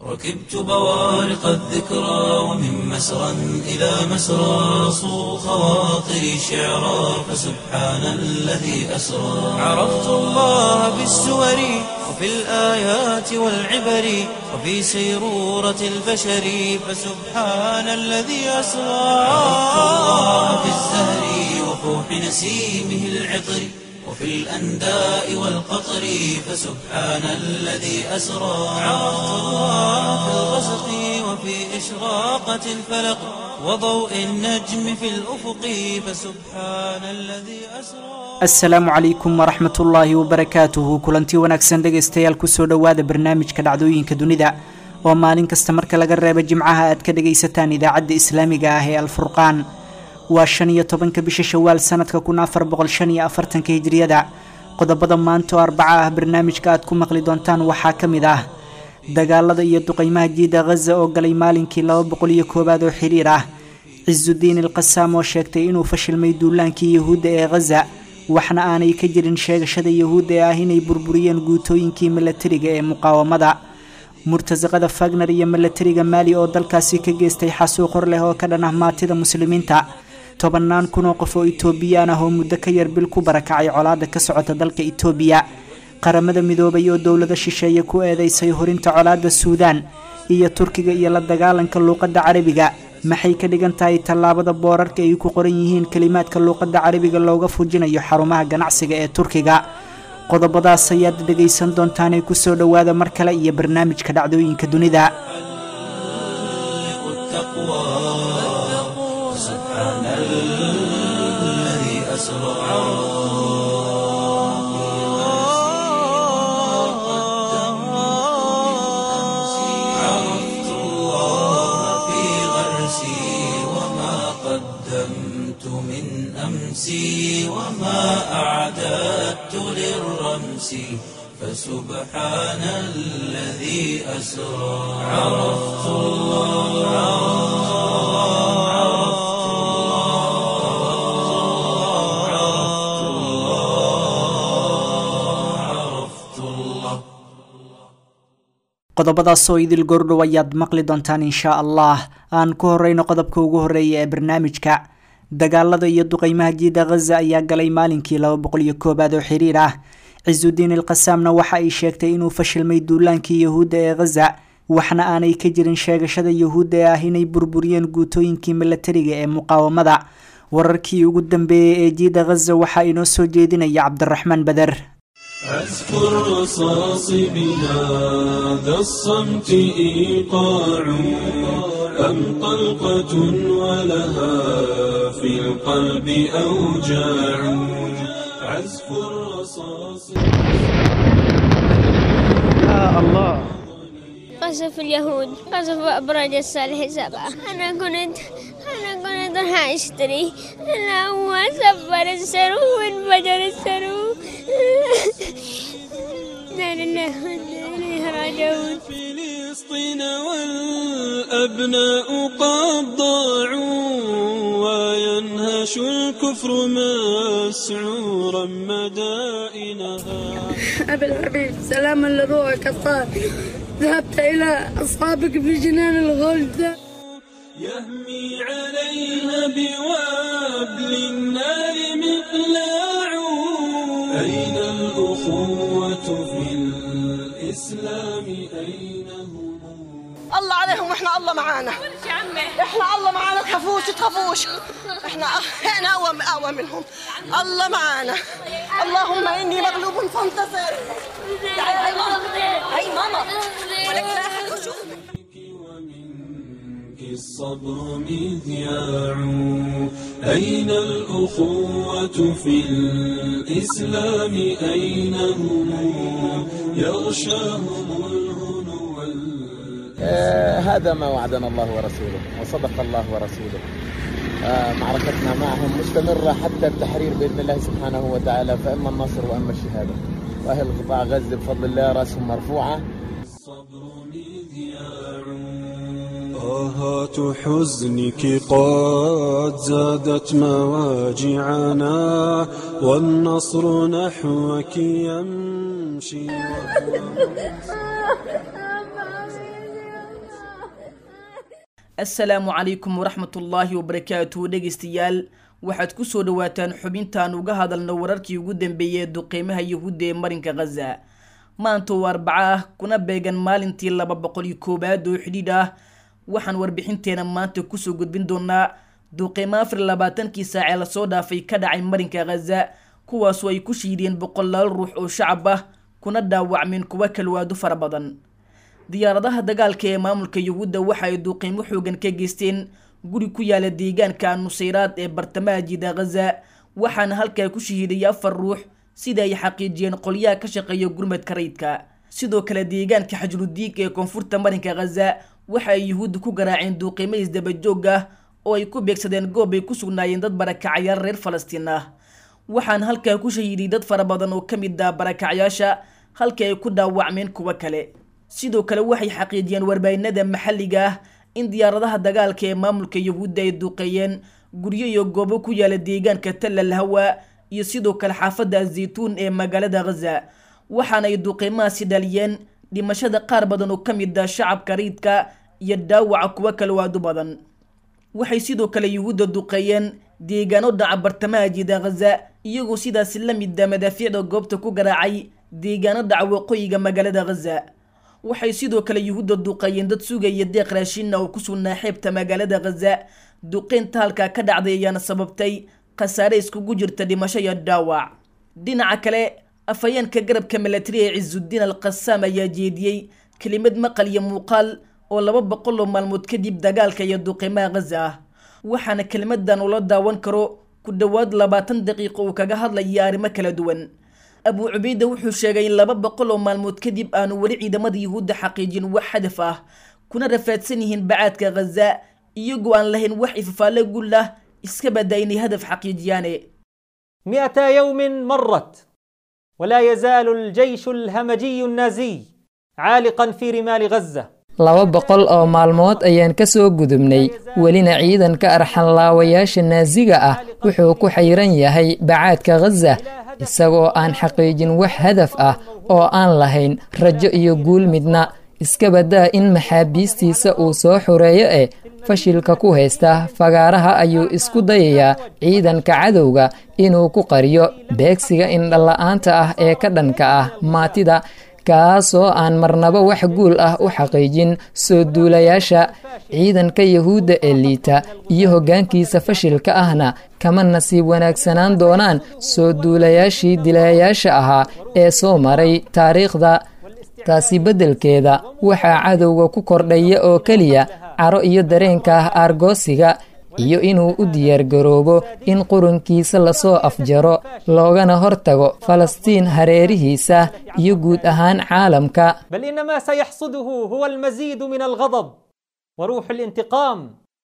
ركبت بوارق الذكرى ومن مسرى إلى مسرى صو خواطري شعرا فسبحان الذي أسرى عرفت الله بالسور وفي الآيات والعبر وفي سيرورة البشر فسبحان الذي أسرى عرفت الله في الزهر وفوح نسيمه العطر وفي الأنداء والقطر فسبحان الذي أسرى عرفت الله في الغسق وفي إشراقة الفلق وضوء النجم في الأفق فسبحان الذي أسرى asalaamu calaykum waraxmat ullaahi wabarakaatuhu kulanti wanaagsan dhegaystayaal kusoo dhowaada barnaamijka dhacdooyinka dunida oo maalin kasta marka laga reebo jimcaha aad ka dhagaysataan idaacadda islaamiga ah ee alfurqaan waa shan iyo tobanka bisha shawaal sanadka kun afar boqol shan iyo afartanka hijriyada qodobada maanta oo arbaca ah barnaamijka aad ku maqli doontaan waxaa ka mid ah dagaalada iyo duqeymaha jiida khaza oo galay maalinkii laba boqol iyo koowaad oo xiriir ah cisudiin ilqasaam oo sheegtay inuu fashilmay duulaankii yahuudda ee khaza waxna aanay ka jirin sheegashada yahuudda ee ah inay burburiyeen guutooyinkii milatariga ee muqaawamada murtasaqada fagner iyo milatariga maali oo dalkaasi ka geystay xasuuq hor leh oo ka dhan ah maatida muslimiinta tobannaan kun oo qof oo itoobiyaan ah oo muddo ka yar bil ku barakacay colaada ka socota dalka itoobiya qaramada midoobay oo dowlada shisheeye ku eedeysay horinta colaada suudaan iyo turkiga iyo la dagaalanka luuqadda carabiga maxay ka dhigan tahay tallaabada boorarka ay ku qoran yihiin kelimaadka luuqadda carabiga looga fujinayo xarumaha ganacsiga ee turkiga qodobadaas ayaad dhegaysan doontaanee kusoo dhowaada mar kale iyo barnaamijka dhacdooyinka dunida سبحان الذي أسرى عرفت الله في غرسي وما قدمت من أمسي وما أعددت للرمس فسبحان الذي أسرى عرفت الله عرفت الله عرفت الله qodobadaasoo idil goordhow ayaad maqli doontaan inshaa allah aan ku horeyno qodobka ugu horeeya ee barnaamijka dagaalada iyo duqeymaha jiida khaza ayaa galay maalinkii laba boqol iyo koowaad oo xiriir ah cisudiin ilqasaamna waxa ay sheegtay inuu fashilmay duulaankii yahuudda ee khaza waxna aanay ka jirin sheegashada yahuudda ee ah inay burburiyeen guutooyinkii milatariga ee muqaawamada wararkii ugu dambeeyey ee jiida khaza waxaa inoo soo jeedinaya cabdiraxmaan bader أذكر رصاص بهذا الصمت إيقاع أم طلقة ولها في القلب أوجاع عزف الرصاص قصف اليهود قصف أبراج الصالح سبعة أنا كنت أنا كنت راح أشتري أنا هو سفر السرو وانفجر السرو لا لله وإنا إليه راجعون فلسطين والأبناء قد ضاعوا وينهش الكفر مسعورا مدائنها أبي الحبيب سلاما لروحك الطاهر ذهبت إلى أصحابك في جنان الغلد يهمي عليها بوابل النار مقلاع أين الأخوة في الإسلام أين هم الله عليهم واحنا الله معانا احنا الله معانا تخافوش تخافوش احنا احنا اقوى اقوى منهم الله معانا اللهم اني مغلوب فانتصر تعالي هاي ماما هاي ماما ولك لا أحد يشوفك. ومنك الصبر مذياع أين الأخوة في الإسلام أين هم يغشاهم الهنو وال- آه، هذا ما وعدنا الله ورسوله وصدق الله ورسوله آه، معركتنا معهم مستمرة حتى التحرير بإذن الله سبحانه وتعالى فإما النصر وإما الشهادة وأهل قطاع غزة بفضل الله رأسهم مرفوعة الصبر مذياع آهات حزنك قد زادت مواجعنا والنصر نحوك يمشي assalaamu calaykum waraxmatullaahi wabarakaatuhu dhegeystayaal waxaad ku soo dhowaataan xubintaan uga hadalno wararkii ugu dambeeyey ee duqeymaha yuhuudda ee marinka khaza maanta oo arbaco ah kuna beegan maalintii laba boqol iyo koowaad oo xidhiidh ah waxaan warbixinteena maanta kusoo gudbin doonaa duqeymo afar iyo labaatankii saacee lasoo dhaafay ka dhacay marinka khaza kuwaasoo ay ku shiideen boqolaal ruux oo shacab ah kuna dhaawacmeen kuwa kalwaado fara badan diyaaradaha dagaalka ee maamulka yuhuudda waxa ay duqeymo xoogan ka geysteen guri ku yaala deegaanka nusayraad ee bartamaha jiida khaza waxaana halkaa ku shahiiday afar ruux sida ay xaqiijiyeen qolyaha ka shaqeeya gurmadka rayidka sidoo kale deegaanka xajrudiig ee koonfurta marinka khaza waxa ay yuhuudda ku garaaceen duuqeymo isdabajoog ah oo ay ku beegsadeen goob ay ku sugnaayeen dad barakacyaal reer falastiin ah waxaana halkaa ku shahiiday dad fara badan oo ka mid ah barakacyaasha halka ay ku dhaawacmeen kuwo kale sidoo kale waxay xaqiijiyeen warbaahinada maxalliga ah in diyaaradaha dagaalka ee maamulka yuhuudda ay duqeeyeen guryo iyo goobo ku yaala deegaanka tallal hawa iyo sidoo kale xaafadda azaytuun ee magaalada khaza waxaana ay duqeymahaasi dhaliyeen dhimashada qaar badan oo ka mid ah shacabka riidka iyo dhaawaca kuwo kale waadu badan waxay sidoo kale yuhuudda duqeeyeen deegaano dhaca bartamaha jiida khaza iyagoo sidaasi la mida madaafiicda goobta ku garaacay deegaano dhaca waqooyiga magaalada khaza waxay sidoo kale yuhuudda duqeeyeen dad sugaya deeq raashinna oo ku sugnaa xeebta magaalada khaza duqeynta halkaa ka dhacday ayaana sababtay khasaare iskugu jirta dhimasho iyo dhaawac dhinaca kale afhayeenka garabka milatari ee cisudiin al qasaam ayaa jeediyey kelimad maqal iyo muuqaal oo laba boqol oo maalmood kadib dagaalka iyo duqeymaha khaza ah waxaana kelimadan ula daawan karo ku dhowaad labaatan daqiiqo uu kaga hadlaya arrimo kala duwan abu cubayda wuxuu sheegay in laba boqol oo maalmood kadib aanu weli ciidamada yuhuudda xaqiijin wax hadaf ah kuna rafaadsan yihiin bacaadka khaza iyagoo aan lahayn wax ifafaale gul ah iska badaa inay hadaf xaqiijiyaane مئتا يوم مرت ولا يزال الجيش الهمجي النازي عالقا في رمال غزة laba boqol oo maalmood ayaan ka soo gudubnay welina ciidanka arxanlaawayaasha naasiga ah wuxuu ku xayran yahay bacaadka khaza isagoo aan xaqiijin wax hadaf ah oo aan lahayn rajo iyo guul midna iska badaa in maxaabiistiisa uu soo xoreeyo eh fashilka ku haysta fagaaraha ayuu isku dayayaa ciidanka cadowga inuu ku qariyo beegsiga indhala-aanta ah ee ka dhanka ah maatida kaasoo aan marnaba wax guul ah u xaqiijin soo duulayaasha ciidanka yuhuudda ee liita iyo hoggaankiisa fashilka ahna kama nasiib wanaagsanaan doonaan soo duulayaashii dilayayaasha ahaa ee soo maray taariikhda taasi beddelkeeda waxaa cadowga ku kordhaya oo keliya caro iyo dareenka ah aargoosiga iyo inuu u diyaargaroobo in qurunkiisa lasoo afjaro loogana hortago falastiin hareerihiisa iyo guud ahaan caalamka بل إن ما سيحصده هو المزيد من الغضب وروح الانتقام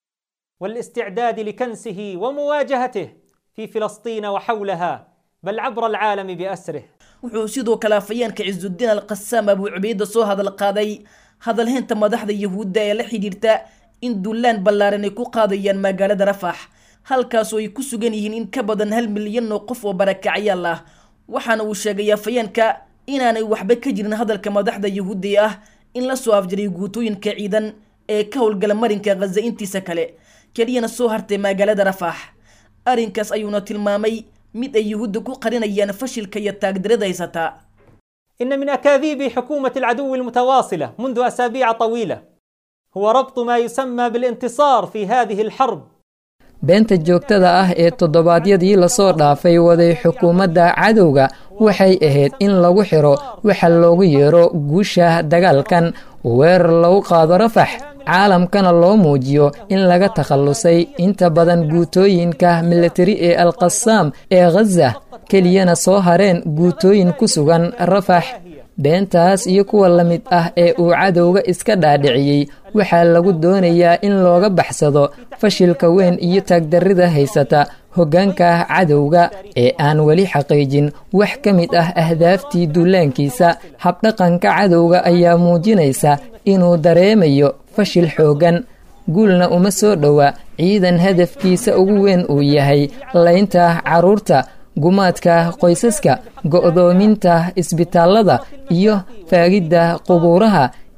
والاستعداد لكنسه ومواجهته في فلسطين وحولها بل عبر العالم بأسره wuxuu sidoo kale afhayeenka cisudiin al qasaam abuu cubayda soo hadal qaaday hadalhaynta madaxda yuhuudda ee la xidhiirta in dullaan ballaaran ay ku qaadayaan magaalada rafax halkaasoo ay ku sugan yihiin in ka badan hal milyan oo qof oo barakacyaal ah waxaana uu sheegay afhayeenka inaanay waxba ka jirin hadalka madaxda yuhuudda ee ah in la soo afjaray guutooyinka ciidan ee ka howlgala marinka khaza intiisa kale keliyana soo hartay magaalada rafax arrinkaas ayuuna tilmaamay mid ay yuhuudda ku qarinayaan fashilka iyo taagdarada haysataa إن من أكاذيب حكومة العدو المتواصلة منذ أسابيع طويلة هو ربط ما يسمى بالانتصار في هذه الحرب beenta joogtada ah ee toddobaadyadii lasoo dhaafay waday xukuumadda cadowga waxay ahayd in lagu xiro waxa loogu yeero guusha dagaalkan weerar lagu qaado rafax caalamkana loo muujiyo in laga takhallusay inta badan guutooyinka militari ee alqasaam ee khaza keliyana soo hareen guutooyin ku sugan rafax beentaas iyo kuwa la mid ah ee uu cadowga iska dhaadhiciyey waxaa lagu doonayaa in looga baxsado fashilka weyn iyo taagdarrida haysata hoggaanka cadowga ee aan weli xaqiijin wax ka mid ah ahdaaftii duulaankiisa habdhaqanka cadowga ayaa muujinaysa inuu dareemayo fashil xooggan guulna uma soo dhowa ciidan hadafkiisa ugu weyn uu yahay laynta carruurta gumaadka qoysaska go'doominta isbitaallada iyo faagidda qubuuraha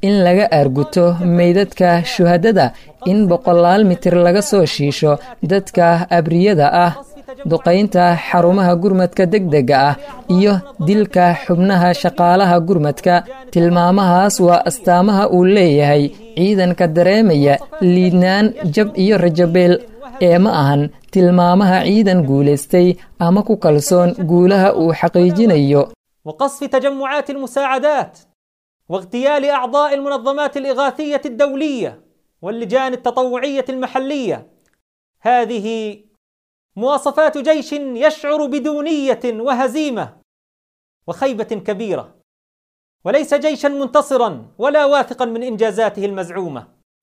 in laga aarguto meydadka shuhadada in boqolaal mitir laga soo shiisho dadka abriyada ah duqaynta xarumaha gurmadka degdega ah iyo dilka xubnaha shaqaalaha gurmadka tilmaamahaas waa astaamaha uu leeyahay ciidanka dareemaya liidnaan jab iyo rajabeel ee ma ahan tilmaamaha ciidan guulaystay ama ku kalsoon guulaha uu xaqiijinayo وقصف تجمعات المساعدات واغتيال اعضاء المنظمات الاغاثيه الدوليه واللجان التطوعيه المحليه هذه مواصفات جيش يشعر بدونيه وهزيمه وخيبه كبيره وليس جيشا منتصرا ولا واثقا من انجازاته المزعومه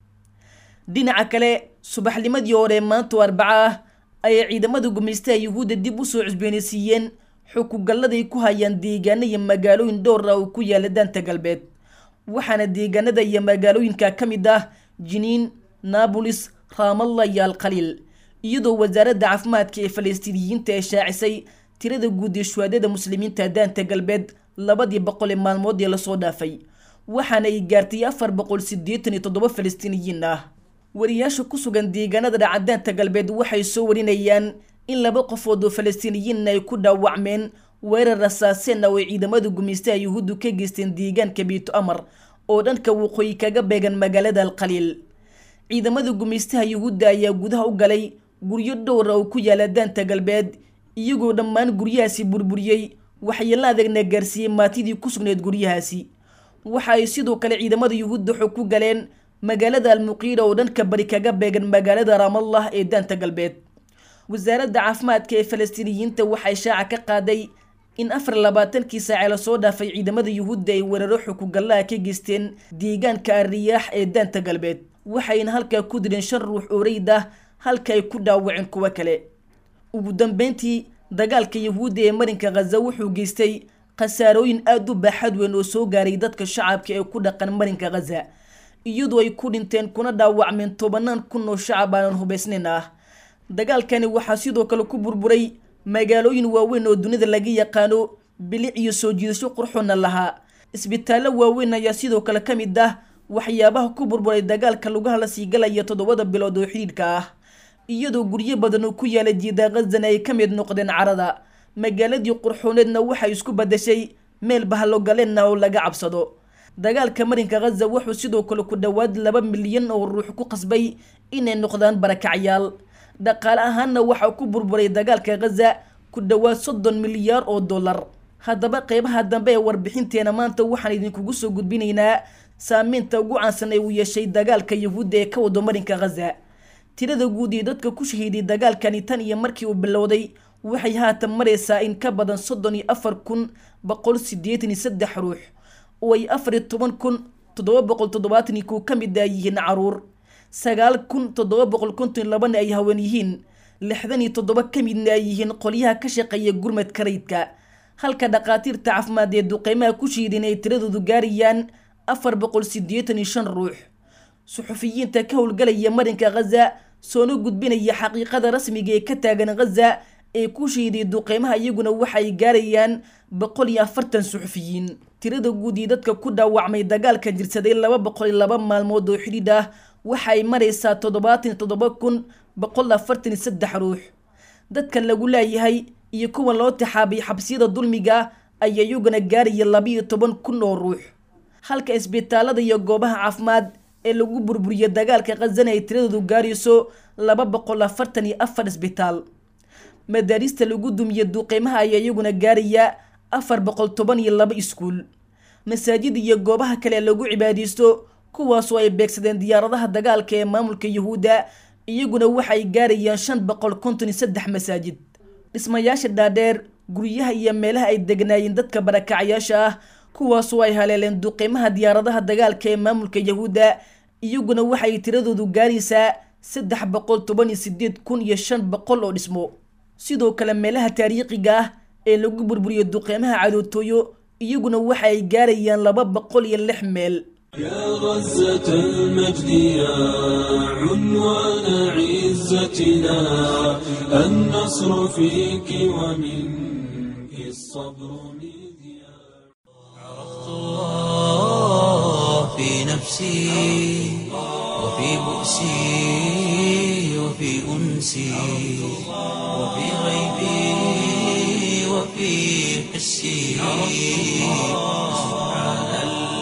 dhinaca kale subaxnimadii hore maantu arbaca ah ayay ciidamada gumaystaha yuhuudda dib u soo cusboonaysiiyeen xukugalladay ku hayaan deegaano iyo magaalooyin dhowr ah oo ku yaala daanta galbeed waxaana deegaanada iyo magaalooyinka ka mid ah jiniin naabolis raamalla iyo alkhaliil iyadoo wasaaradda caafimaadka ee falastiiniyiinta ee shaacisay tirada guud ee shuhaadada muslimiinta daanta galbeed labadii boqol ee maalmood ee lasoo dhaafay waxaana ay gaartay afar boqol siddeetan iyo toddoba falastiiniyiin ah wariyaasha ku sugan deegaanada dhacadaanta galbeed waxay soo warinayaan in laba qofood oo falastiiniyiin ay ku dhaawacmeen weerar rasaaseen oo ay ciidamada gumaystaha yuhuuddu ka geysteen deegaanka biito amar oo dhanka waqooyi kaga beegan magaalada alkhaliil ciidamada gumaystaha yuhuudda ayaa gudaha u galay guryo dhowra oo ku yaala daanta galbeed iyagoo dhammaan guryahaasi burburiyey waxyeello adagna gaarsiiyey maatidii ku sugnayd guryahaasi waxa ay sidoo kale ciidamada yuhuudda xog ku galeen magaalada almuqiira oo dhanka bari kaga beegan magaalada raamallah ee daanta galbeed wasaaradda caafimaadka ee falastiiniyiinta waxay shaaca ka qaaday in afar labaatankii saace lasoo dhaafay ciidamada yuhuudda ay weeraro xukugallaha ka geysteen deegaanka arriyaax ee daanta galbeed waxayna halkaa ku dileen shan ruux oo reyd ah halka ay ku dhaawaceen kuwo kale ugu dambeyntii dagaalka yuhuudda ee marinka khaza wuxuu geystay khasaarooyin aada u baaxad weyn oo soo gaaray dadka shacabka ee ku dhaqan marinka khaza iyadoo ay ku dhinteen kuna dhaawacmeen tobanaan kun oo shacab aanan hubaysnayn ah dagaalkani waxaa sidoo kale ku burburay magaalooyin waaweyn oo dunida laga yaqaano bilic iyo soo jiidasho qurxoona lahaa isbitaallo waaweyn ayaa sidoo kale ka mid ah waxyaabaha ku burburay dagaalka lugaha la sii galaya toddobada bilood oo xidhiidhka ah iyadoo guryo badan oo ku yaala jiida khazana ay ka mid noqdeen carada magaaladii qurxooneedna waxay isku badashay meel bahalogaleenna oo laga cabsado dagaalka marinka khaza wuxuu sidoo kale ku dhowaad laba milyan oo ruux ku qasbay inay noqdaan barakacyaal dhaqaale ahaanna waxaa ku burburay dagaalka khaza ku dhowaad soddon milyaar oo dollar haddaba qeybaha dambe ee warbixinteena maanta waxaan idinkugu soo gudbinaynaa saameynta ugu caansan ee uu yeeshay dagaalka yuhuudda ee ka wado marinka khaza tirada guud ee dadka ku shahiiday dagaalkani tan iyo markii uu bilowday waxay haatan maraysaa in ka badan soddon iyo afar kun boqol siddeetan iyo saddex ruux oo ay afar iyo toban kun toddoba boqol toddobaatan iyo kow ka mid a yihiin caruur sagaal kun toddoba boqol konton iyo labana ay haween yihiin lixdan iyo toddoba ka midna ay yihiin qolyaha ka shaqeeya gurmadka rayidka halka dhakhaatiirta caafimaad ee duqeymaha ku shiideen ay tiradoodu gaarayaan afar boqol siddeetan iyo shan ruux suxufiyiinta ka howlgalaya marinka khaza soona gudbinaya xaqiiqada rasmiga ee ka taagan khaza ee ku shiiday duqeymaha iyaguna waxay gaarayaan boqol iyo afartan suxufiyiin tirada guud iyo dadka ku dhaawacmay dagaalka jirsaday laba boqol iyo laba maalmood oo xidhiidh ah waxay maraysaa toddobaatan iyo toddoba kun boqol afartan iyo saddex ruux dadka lagu laayahay iyo kuwa loo tixaabay xabsiyada dulmiga ayaa iyaguna gaaraya labiiyo toban kun oo ruux halka isbitaalada iyo goobaha caafimaad ee lagu burburiyo dagaalka khazana ay tiradoodu gaarayso laba boqol afartan iyo afar isbitaal madaarista lagu dumiye duqeymaha ayaa iyaguna gaaraya afar boqol toban iyo laba iskuul masaajid iyo goobaha kale lagu cibaadaysto kuwaasoo ay beegsadeen diyaaradaha dagaalka ee maamulka yuhuudda iyaguna waxay gaarayaan shan boqol konton iyo saddex masaajid dhismayaasha dhaadheer guryaha iyo meelaha ay degnaayeen dadka barakacyaasha ah kuwaasoo ay haleeleen duqeymaha diyaaradaha dagaalka ee maamulka yuhuudda iyaguna waxay tiradoodu gaaraysaa saddex boqol toban iyo sideed kun iyo shan boqol oo dhismo sidoo kale meelaha taariikhiga ah ee lagu burburiyo duqeymaha cadootooyo iyaguna waxa ay gaarayaan laba boqol iyo lix meel يا غزة المجد يا عنوان عزتنا النصر فيك ومنك الصبر مذياع الله في وفي نفسي وفي بؤسي وفي أنسي وفي غيبي وفي حسي سبحان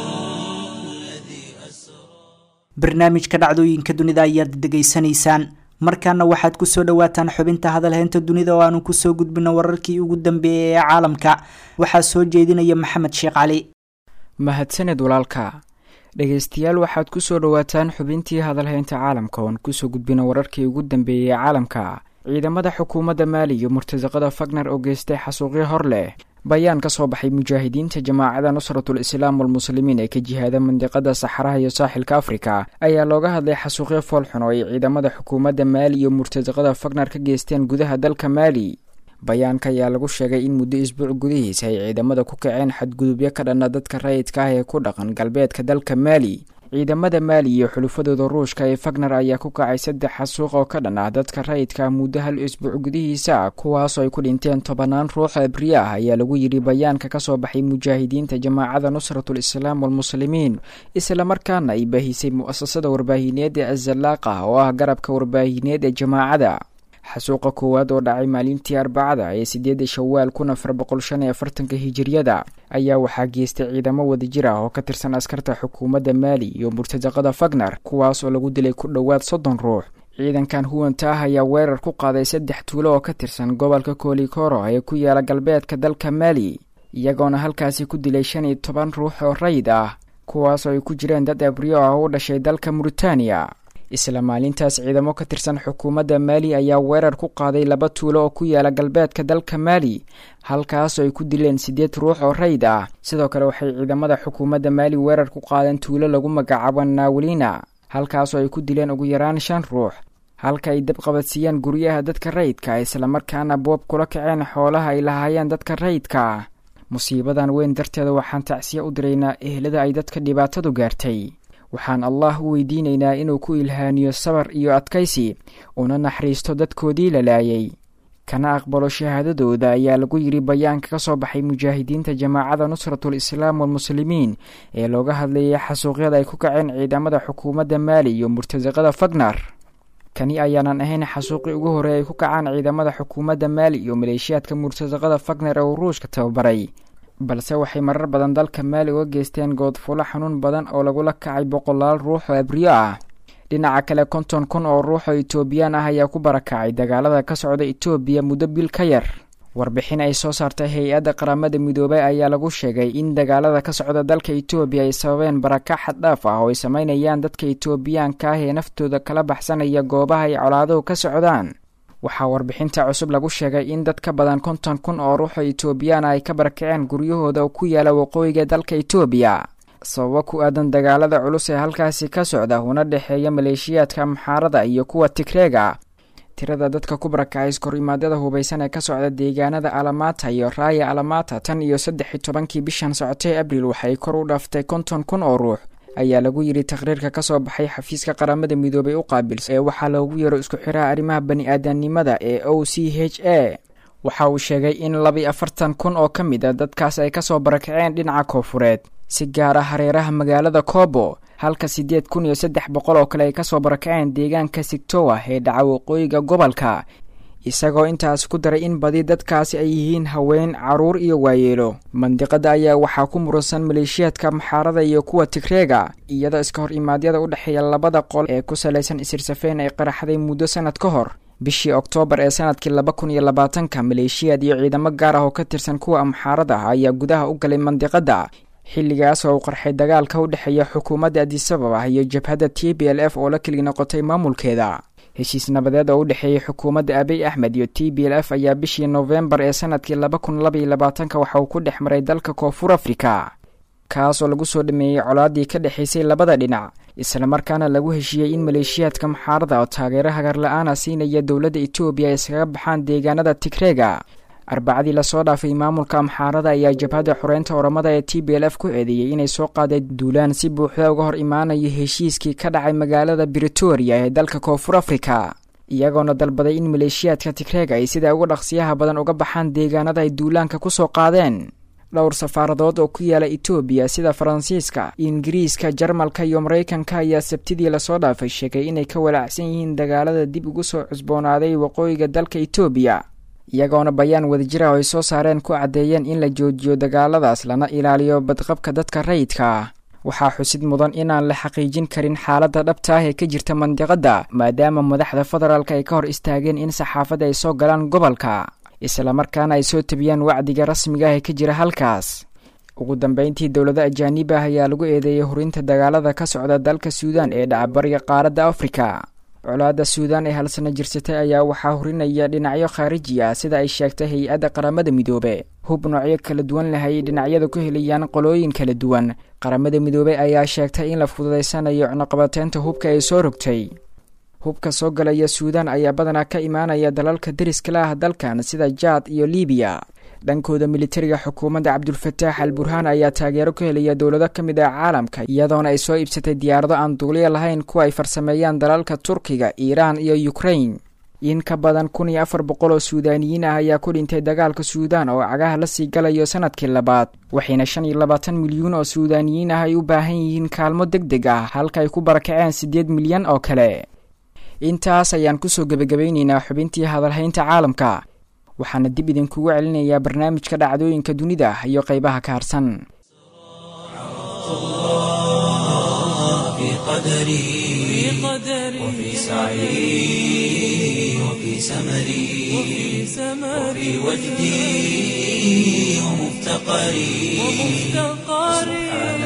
الذي أسرى barnaamijka dhacdooyinka dunida ayaad degeysanaysaan markaana waxaad kusoo dhawaataan xubinta hadalheynta dunida oo aanu kusoo gudbino wararkii ugu dambeeyay ee caalamka waxaa soo jeedinaya maxamed sheekh cali mahadsaned walaalka dhegaystayaal waxaad ku soo dhowaataan xubintii hadalhaynta caalamka oon kusoo gudbino wararkii ugu dambeeyey ee caalamka ciidamada xukuumadda maali iyo murtasaqada fagner oo geystay xasuuqyo hor leh bayaan ka soo baxay mujaahidiinta jamaacada nusratul islaam walmuslimiin ee ka jihaada mandiqada saxaraha iyo saaxilka afrika ayaa looga hadlay xasuuqyo foolxun oo ay ciidamada xukuumadda maali iyo murtasaqada fagner ka geysteen gudaha dalka maali bayaanka ayaa lagu sheegay in muddo isbuuc gudihiisa ay ciidamada ku kaceen xadgudubyo ka dhanna dadka rayidka ah ee ku dhaqan galbeedka dalka maali ciidamada maali iyo xulufadooda ruushka ee fagner ayaa ku kacay saddex xasuuq oo ka dhan ah dadka rayidka ah muddo hal isbuuc gudihiisa kuwaasoo ay ku dhinteen tobanaan ruux abriye ah ayaa lagu yidhi bayaanka ka soo baxay mujaahidiinta jamaacada nusratul islaam walmuslimiin islamarkaana ay baahisay mu'asasada warbaahineed ee azalaaqa oo ah garabka warbaahineed ee jamaacada xasuuqa koowaad oo dhacay maalintii arbacada ee sideeda shawaal kun afar boqol shan iyo afartanka hijiriyada ayaa waxaa geystay ciidamo wadajir ah oo ka tirsan askarta xukuumadda maali iyo murtasaqada fagner kuwaas oo lagu dilay ku dhowaad soddon ruux ciidankan huwanta ah ayaa weerar ku qaaday saddex tuulo oo ka tirsan gobolka kolikoro ee ku yaala galbeedka dalka maali iyagoona halkaasi ku dilay shan iyo toban ruux oo rayid ah kuwaas oo ay ku jireen dad abriyo ah u dhashay dalka muritaaniya isla maalintaas ciidamo ka tirsan xukuumadda maali ayaa weerar ku qaaday laba tuulo oo ku yaala galbeedka dalka maali halkaasoo ay ku dileen siddeed ruux oo rayid ah sidoo kale waxay ciidamada xukuumadda maali weerar ku qaadeen tuulo lagu magacaabo naawelina halkaasoo ay ku dileen ugu yaraan shan ruux halka ay dabqabadsiiyeen guryaha dadka rayidka islamarkaana boob kula kaceen xoolaha ay lahaayeen dadka rayidka ah musiibadan weyn darteeda waxaan tacsiya u diraynaa ehlada ay dadka dhibaatadu gaartay waxaan allah u weydiinaynaa inuu ku ilhaaniyo sabar iyo adkaysi una naxariisto dadkoodii la laayay kana aqbalo shahaadadooda ayaa lagu yidhi bayaanka ka soo baxay mujaahidiinta jamaacada nusratul islaam walmuslimiin ee looga hadlayay xasuuqyada ay ku kaceen ciidamada xukuumadda maali iyo murtasaqada fagner kani ayaanan ahayn xasuuqii ugu horey ay ku kacaan ciidamada xukuumadda maali iyo maleeshiyaadka murtasaqada fagner ee uu ruushka tababaray balse waxay marar badan dalka maali uga geysteen goodfulo xanuun badan oo lagula kacay boqolaal ruux oo abriyo ah dhinaca kale konton kun oo ruux oo etoobiyaan ah ayaa ku barakacay dagaalada ka socda etoobiya muddo bil ka yar warbixin ay soo saartay hay-adda qaramada midoobay ayaa lagu sheegay in dagaalada ka socda dalka etoobiya ay sababeen barakac xaddhaaf ah oo ay sameynayaan dadka etoobiyaanka ah ee naftooda kala baxsanaya goobaha ay colaaduhu ka socdaan waxaa warbixinta cusub lagu sheegay in dad ka badan konton kun oo ruuxoo etoobiyaan ay ka barakaceen guryahooda oo ku yaala waqooyiga dalka etoobiya sababo ku aadan dagaalada culus ee halkaasi ka socda una dhexeeya maleeshiyaadka amxaarada iyo kuwa tigreega tirada dadka ku barakacay iskor-imaadyada hubaysan ee ka socda deegaanada alamata iyo raaya alamata tan iyo saddex iyo tobankii bishan socotay abril waxay kor u dhaaftay konton kun oo ruux ayaa lagu yidhi taqhriirka ka soo baxay xafiiska qaramada midoobay u qaabilsa ee waxaa loogu yaro isku xiraha arrimaha bani-aadanimada ee o c h a waxa uu sheegay in laba afartan kun oo ka mid a dadkaas ay kasoo barakaceen dhinaca koofureed si gaar ah hareeraha magaalada kobo halka siddeed kun iyo saddex boqol oo kale ay kasoo barakaceen deegaanka sigtowa ee dhaca waqooyiga gobolka isagoo intaas ku daray in badi dadkaasi ay yihiin haween caruur iyo waayeelo mandiqada ayaa waxaa ku muransan maleeshiyaadka maxaarada iyo kuwa tigreega iyadoo iska hor imaadyada u dhexeeya labada qol ee ku salaysan isirsafeen ay qaraxday muddo sanad ka hor bishii oktoobar ee sanadkii laba kun iyo labaatanka maleeshiyaad iyo ciidamo gaar ah oo ka tirsan kuwa amxaarada ah ayaa gudaha u galay mandiqada xilligaas oo uu qarxay dagaalka u dhexeeya xukuumadda adisababa iyo jabhadda t b l f oo la keli noqotay maamulkeeda heshiis nabadeed oo u dhexeeyey xukuumadda abiy axmed iyo t b l f ayaa bishii noofembar ee sanadkii laba kun labaiyo labaatanka waxa uu ku dhex maray dalka koonfur afrika kaas oo lagu soo dhameeyey colaadii ka dhexaysay labada dhinac islamarkaana lagu heshiiyey in maleeshiyaadka maxaarada oo taageero hagar la-aana siinaya dowladda etoobiya ay iskaga baxaan deegaanada tigreega arbacadii lasoo dhaafay maamulka amxaarada ayaa jabhadda xoreynta oramada ee t b l f ku eedeeyey inay soo qaaday duulaan si buuxda uga hor imaanaya heshiiskii ka dhacay magaalada britoria ee dalka koonfur afrika iyagoona dalbaday in maleeshiyaadka tigreega ay sida uga dhaqsiyaha badan uga baxaan deegaanada ay duulaanka kusoo qaadeen dhowr safaaradood oo ku yaala etoobiya sida faransiiska ingiriiska jarmalka iyo maraykanka ayaa sabtidii lasoo dhaafay sheegay inay ka walaacsan yihiin dagaalada dib ugu soo cusboonaaday waqooyiga dalka etoobiya iyagoona bayaan wadajira oo ay soo saareen ku caddeeyeen in la joojiyo dagaaladaas lana ilaaliyo badqabka dadka rayidka ah waxaa xusid mudan inaan la xaqiijin karin xaaladda dhabta ah ee ka jirta mandiqadda maadaama madaxda federaalk ay ka hor istaageen in saxaafadda ay soo galaan gobolka islamarkaana ay soo tabiyaan wacdiga rasmiga ah ee ka jira halkaas ugu dambeyntii dowlado ajaanib ah ayaa lagu eedeeyay hurinta dagaalada ka socda dalka suudaan ee dhacbariga qaaradda afrika colaadda suudaan ee halsano jirsatay ayaa waxaa hurinaya dhinacyo khaariji ah sida ay sheegtay hay-adda qaramada midoobe hub noocyo kala duwan leh ayay dhinacyadu ku helayaan qolooyin kala duwan qaramada midoobe ayaa sheegtay in la fududaysanayo cunuqabateynta hubka ay soo rogtay hubka soo galaya suudaan ayaa badanaa ka imaanaya dalalka deriska la ah dalkan sida jaad iyo libiya dhankooda militariga xukuumadda cabdulfataax al burhaan ayaa taageero ku helaya dowlado ka mid ah caalamka iyadoona ay soo iibsatay diyaarado aan duuliya lahayn kuwa ay farsameeyaan dalalka turkiga iiraan iyo ukrain in ka badan kun iyo afar boqol oo suudaaniyiin ah ayaa ku dhintay dagaalka suudaan oo cagaha la sii galayo sanadkii labaad waxayna shan iyo labaatan milyuun oo suudaaniyiin ah ay u baahan yihiin kaalmo deg deg ah halka ay ku barakaceen siddeed milyan oo kale intaas ayaan kusoo gebagabaynaynaa xubintii hadalhaynta caalamka waxaana dib idinkugu celinayaa barnaamijka dhacdooyinka dunida iyo qaybaha ka harsan في قدري وفي سعي وفي سمري وفي وجدي ومفتقري سبحان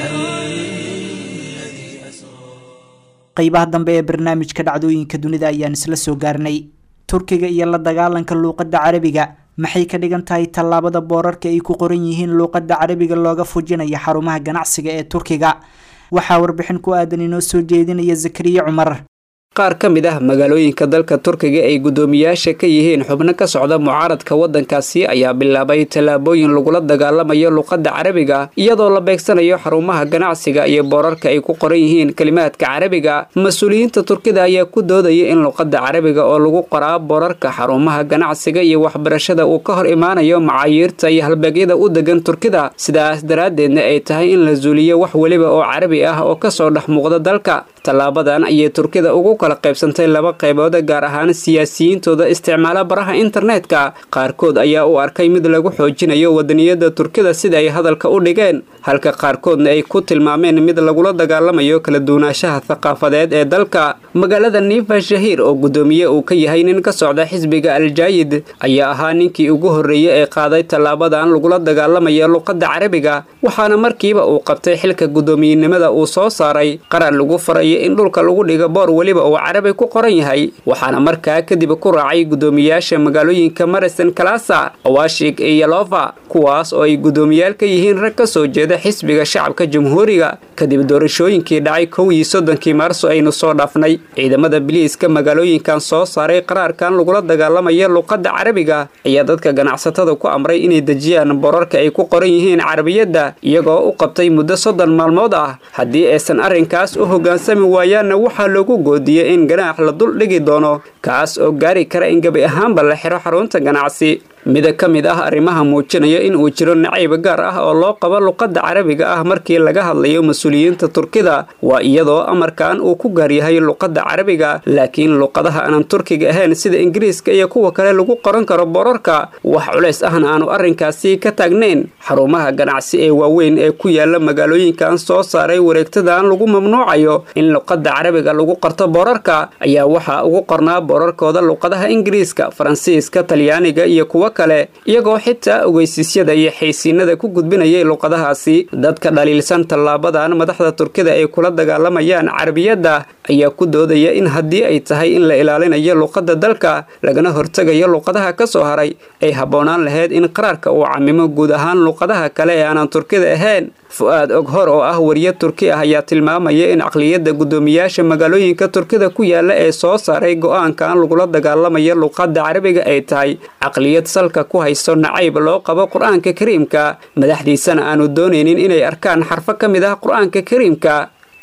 الذي أسرى qaybaha dambe ee barnaamijka dhacdooyinka dunida ayaan isla soo gaarnay turkiga iyo la dagaalanka luuqadda carabiga maxay ka dhigan tahay tallaabada boorarka ay ku qoran yihiin luuqadda carabiga looga fujinaya xarumaha ganacsiga ee turkiga waxaa warbixin ku aadan inoo soo jeedinaya zakariya cumar qaar ka mid ah magaalooyinka dalka turkiga ay guddoomiyaasha ka yihiin xubno ka socda mucaaradka waddankaasi ayaa bilaabay tallaabooyin lagula dagaalamayo luqadda carabiga iyadoo la beegsanayo xarumaha ganacsiga iyo boorarka ay ku qoran yihiin kelimaadka carabiga mas-uuliyiinta turkida ayaa ku doodaya in luqadda carabiga oo lagu qoraa boorarka xarumaha ganacsiga iyo waxbarashada uu ka hor imaanayo macaayiirta iyo halbeegyada u degan turkida sidaas daraaddeedna ay tahay in la zuuliyo wax weliba oo carabi ah oo kasoo dhex muuqda dalka tallaabadan ayay turkida ugu kala qaybsantay laba qaybood gaar ahaan siyaasiyiintooda isticmaala baraha internetka qaarkood ayaa u arkay mid lagu xoojinayo wadaniyada turkida sida ay hadalka u dhigeen halka qaarkoodna ay ku tilmaameen mid lagula dagaalamayo kala duwanaanshaha thaqaafadeed ee dalka magaalada nifa shahiir oo guddoomiye uu ka yahay nin ka socda xisbiga aljaayid ayaa ahaa ninkii ugu horreeyey ee qaaday tallaabadan lagula dagaalamaya luqadda carabiga waxaana markiiba uu qabtay xilka guddoomiyenimada uu soo saaray qarar lagu farayo in dhulka lagu dhigo boor weliba uu carabi ku qoran yahay waxaana markaa kadib ku raacay guddoomiyaasha magaalooyinka marison kalasa awashig iyo yalofa kuwaas oo ay guddoomiyaal ka yihiin rag ka soo jeeda xisbiga shacabka jamhuuriga kadib doorashooyinkii dhacay kow iyo soddonkii maarso aynu soo dhaafnay ciidamada biliiska magaalooyinkan soo saaray qaraarkan lagula dagaalamaya luqadda carabiga ayaa dadka ganacsatada ku amray inay dejiyaan borarka ay ku qoran yihiin carabiyadda iyagoo u qabtay muddo soddon maalmood ah haddii aysan arrinkaas u hoggaansami waayaanna waxaa loogu goodiyey in ganaax la dul dhigi doono kaas oo gaari kara in gebi ahaanba la xiro xarunta ganacsi mida ka mid ah arrimaha muujinaya in uu jiro nacayb gaar ah oo loo qabo luqadda carabiga ah markii laga hadlayo mas-uuliyiinta turkida waa iyadoo amarkan uu ku gaaryahay luqadda carabiga laakiin luqadaha aanan turkiga ahayn sida ingiriiska iyo kuwa kale lagu qoran karo borarka wax culays ahna aanu arrinkaasi ka taagnayn xarumaha ganacsi ee waaweyn ee ku yaala magaalooyinkan soo saaray wareegtadan lagu mamnuucayo in luqadda carabiga lagu qorto borarka ayaa waxaa ugu qornaa borarkooda luqadaha ingiriiska faransiiska talyaaniga iyo kuwa kale iyagoo xitaa ogeysiisyada iyo xaysiinada ku gudbinayay luqadahaasi dadka dhaliilsan tallaabadan madaxda turkida ay kula dagaalamayaan carabiyadda ayaa ku doodaya in haddii ay tahay in la ilaalinayo luqadda dalka lagana hortegayo luqadaha ka soo haray ay habboonaan lahayd in qaraarka uu camimo guud ahaan luqadaha kale ee aanan turkida ahayn fu-aad oghor oo ah wariye turki ah ayaa tilmaamaya in caqliyadda guddoomiyaasha magaalooyinka turkida ku yaala ee soo saaray go-aankan lagula dagaalamayo luqadda carabiga ay tahay caqliyad salka ku hayso nacayb loo qabo qur-aanka kariimka madaxdiisana aanu doonaynin inay arkaan xarfo ka mid ah qur-aanka kariimka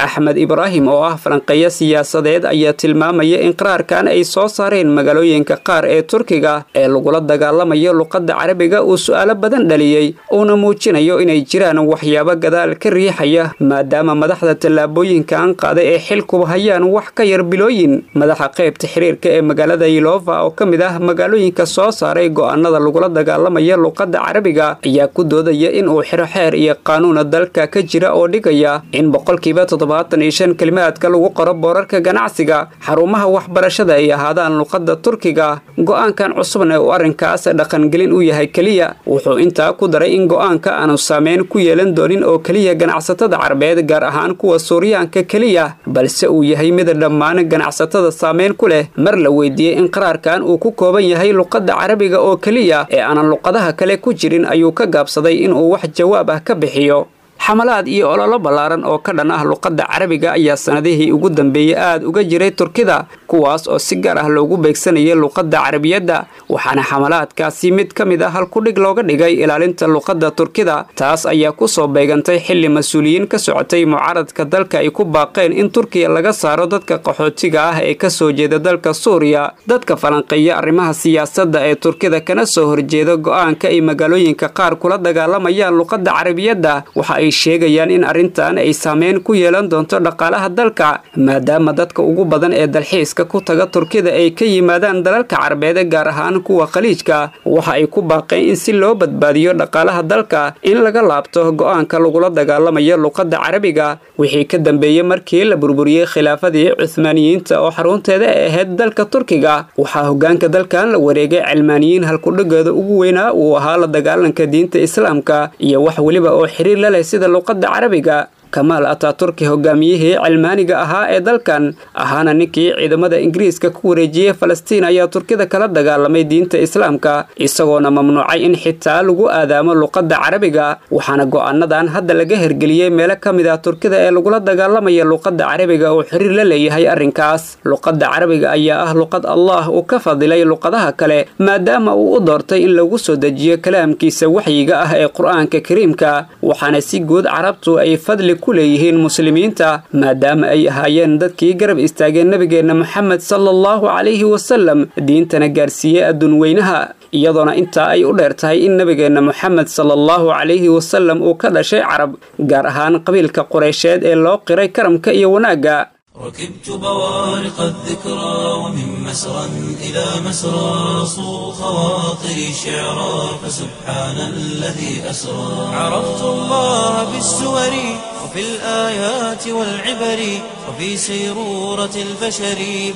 axmed ibraahim oo ah falanqeeyo siyaasadeed ayaa tilmaamaya in qaraarkan ay soo saareen magaalooyinka qaar ee turkiga ee lagula dagaalamayo luqadda carabiga uu su'aalo badan dhaliyey uuna muujinayo inay jiraan waxyaabo gadaal ka riixaya maadaama madaxda tallaabooyinkan qaaday ee xilkuba hayaan wax ka yar bilooyin madaxa qaybta xiriirka ee magaalada yilova oo ka mid ah magaalooyinka soo saaray go'aanada lagula dagaalamaya luqadda carabiga ayaa ku doodaya in uu xiro xeer iyo qaanuuna dalka ka jira oo dhigaya in boqolkiiba toddobaatan iyo shan kelimaadka lagu qoro boorarka ganacsiga xarumaha waxbarashada ay ahaadaan luqadda turkiga go'aankan cusubna uu arrinkaas dhaqangelin u yahay keliya wuxuu intaa ku daray in go'aanka aanu saameyn ku yeelan doonin oo keliya ganacsatada carabeed gaar ahaan kuwa suuryaanka keliya balse uu yahay mid dhammaan ganacsatada saameyn ku leh mar la weydiiyey in qaraarkan uu ku kooban yahay luqadda carabiga oo keliya ee aanan luqadaha kale ku jirin ayuu ka gaabsaday inuu wax jawaab ah ka bixiyo xamalaad iyo ololo ballaaran oo ka dhan ah luqadda carabiga ayaa sannadihii ugu dambeeyey aad uga jiray turkida kuwaas oo si gaar ah loogu beegsanayay luqadda carabiyadda waxaana xamalaadkaasi mid ka mid ah halkudhig looga dhigay ilaalinta luqadda turkida taas ayaa ku soo beegantay xilli mas-uuliyiin ka socotay mucaaradka dalka ay ku baaqeen in turkiya laga saaro dadka qaxootiga ah ee ka soo jeeda dalka suuriya dadka falanqeeya arrimaha siyaasadda ee turkida kana soo horjeeda go'aanka ay magaalooyinka qaar kula dagaalamayaan luqadda carabiyadda waxa ay sheegayaan in arrintan ay saameyn ku yeelan doonto dhaqaalaha dalka maadaama dadka ugu badan ee dalxiiska ku taga turkida ay ka yimaadaan dalalka carabeed gaar ahaan kuwa khaliijka waxa ay ku baaqeen in si loo badbaadiyo dhaqaalaha dalka in laga laabto go'aanka lagula dagaalamayo luqadda carabiga wixii ka dambeeyey markii la burburiyey khilaafadii cuhmaaniyiinta oo xarunteeda ay ahayd dalka turkiga waxaa hogaanka dalkan la wareegay cilmaaniyiin halkudhigeeda ugu weynaa uu ahaa la dagaalanka diinta islaamka iyo wax weliba oo xiriir la leh sida luqadda carabiga kamaal ataturki hogaamiyihii cilmaaniga ahaa ee dalkan ahaana ninkii ciidamada ingiriiska ku wareejiyey falastiin ayaa turkida kala dagaalamay diinta islaamka isagoona mamnuucay in xitaa lagu aadaamo luqadda carabiga waxaana go'aanadan hadda laga hergeliyey meelo ka mid ah turkida ee lagula dagaalamaya luqadda carabiga oo xiriir la leeyahay arrinkaas luqadda carabiga ayaa ah luqad allah uu ka fadilay luqadaha kale maadaama uu u doortay in lagu soo dejiyo kalaamkiisa waxyiga ah ee qur-aanka kariimka waxaana si guud carabtu ay fadli ku leeyihiin muslimiinta maadaama ay ahaayeen dadkii garab istaageen nebigeenna moxamed sala allahu calayhi wasalam diintana gaarsiiyey adduun weynaha iyadoona intaa ay u dheer tahay in nebigeenna moxamed sala allahu calayhi wasalam uu ka dhashay carab gaar ahaan qabiilka qureysheed ee loo qiray karamka iyo wanaagga ركبت بوارق الذكرى ومن مسرى إلى مسرى صو خواطري شعرا فسبحان الذي أسرى عرفت الله بالسور وفي الآيات والعبر وفي سيرورة البشر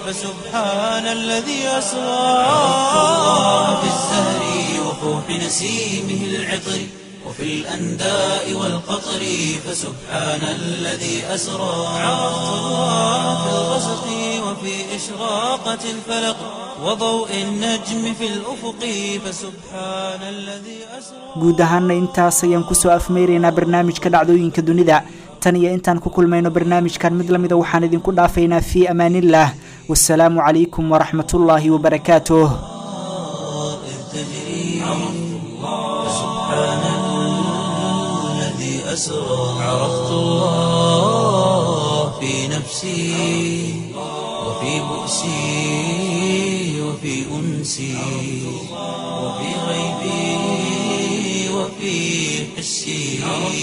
فسبحان الذي أسرى عرفت الله بالزهر وفوح نسيمه العطر وفي الأنداء والقطر فسبحان الذي أسرى عرفت الله في الغسق وفي إشراقة الفلق وضوء النجم في الأفق فسبحان الذي أسرى guud ahaana intaas ayaan kusoo afmeyraynaa barnaamijka dhacdooyinka dunida tan iyo intaan ku kulmayno barnaamijkan mid lamida waxaan idinku dhaafaynaa fii amaaniillah wasalaamu calaykum waraxmatullaahi wabarakaatuh أسرى عرفت الله في نفسي وفي بؤسي وفي أنسي وفي غيبي وفي حسي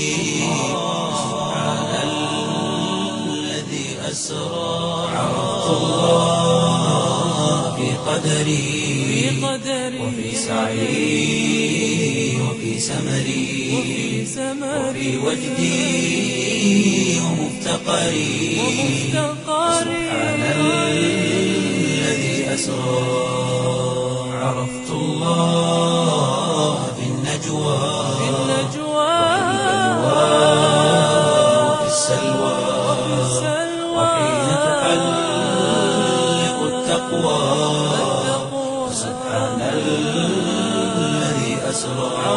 سبحان الذي أسرى عرفت الله في قدري وفي سعي وفي سمري وفي وجدي ومفتقري سبحان الذي أسرى عرفت الله في النجوى وفي السلوى وحين تحلق التقوى سبحان الذي أسرى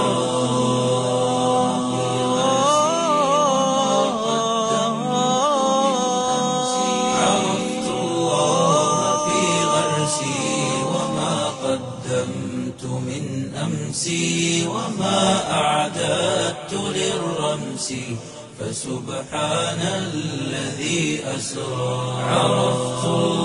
عرفت الله في غرسي وما قدمت من أمسي وما أعددت للرمس فسبحان الذي أسرى عرفت الله